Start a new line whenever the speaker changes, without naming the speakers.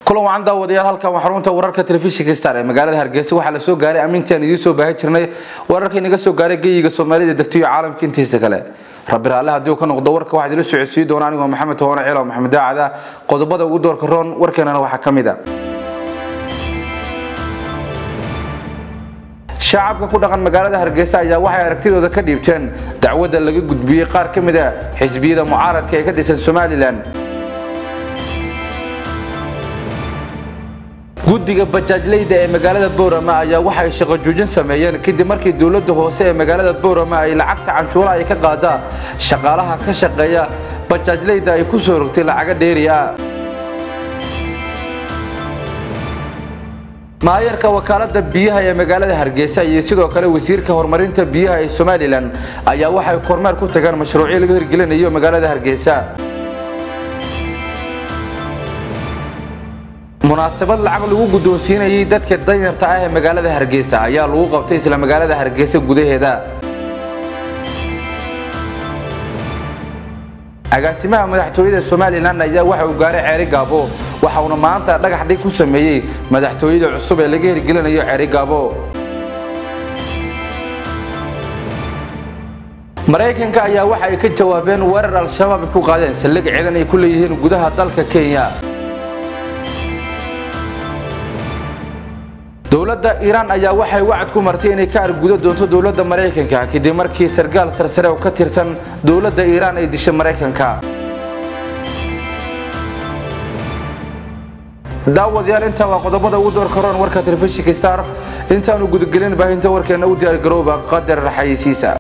kulan wacan daawadayaal halkan waa xarunta wararka telefishinka star ee magaalada hargeysa waxaa la soo gaaray amniintii aan idiin soo baahi jirnay wararka inaga soo gaaray geyiga soomaalida degto iyo caalamka intiisa kale rabbi raalle haddii uu ka noqdo warka waxaad ila socodsiin doona anigoo maxamed toone ciilo maxamed daacada qodobada ugu doorka roon warkeenana waxaa ka mid a shacabka ku dhaqan magaalada hargeysa ayaa waxay aragtidooda ka dhiibteen dacwadda laga gudbiyey qaar ka mid a xisbiyada mucaaradka ee ka dhisan somalilan guddiga bajaajleyda ee magaalada boorama ayaa waxay shaqo joojin sameeyeen kadib markii dowladda hoose ee magaalada boorama ay lacagta canshuuraha ay ka qaada shaqaalaha ka shaqeeya bajaajleyda ay ku soo rogtay lacaga dheeri ah maayarka wakaalada biyaha ee magaalada hargeysa iyo sidoo kale wasiirka horumarinta biyaha ee somalilan ayaa waxay kormeer ku tageen mashruucyo laga hirgelinayo magaalada hargeysa munaasabad lacag lagu guddoonsiinayay dadka danyarta ah ee magaalada hargeysa ayaa lagu qabtay isla magaalada hargeysa gudaheeda agaasimaha madaxtooyada somalilan ayaa waxa uu gaaray ceeri gaabo waxa uuna maanta dhagax dhig ku sameeyey madaxtooyada cusub ee laga hirgelinayo ceeri gaabo maraykanka ayaa waxa ay ka jawaabeen weerar al-shabaab ay ku qaadeen saldhig ciidan ay ku leeyihiin gudaha dalka kenya dowladda iiraan ayaa waxay wacad ku martay inay ka argudo doonto dowladda maraykanka kadib markii sargaal sarsare oo ka tirsan dowladda iiraan ay dishay maraykanka daawadayaal intaa waa qodobada ugu door karoon warka telefishinka star intaanu gudagelin baahinta warkeena u diyaargarooba qadar xayeysiisa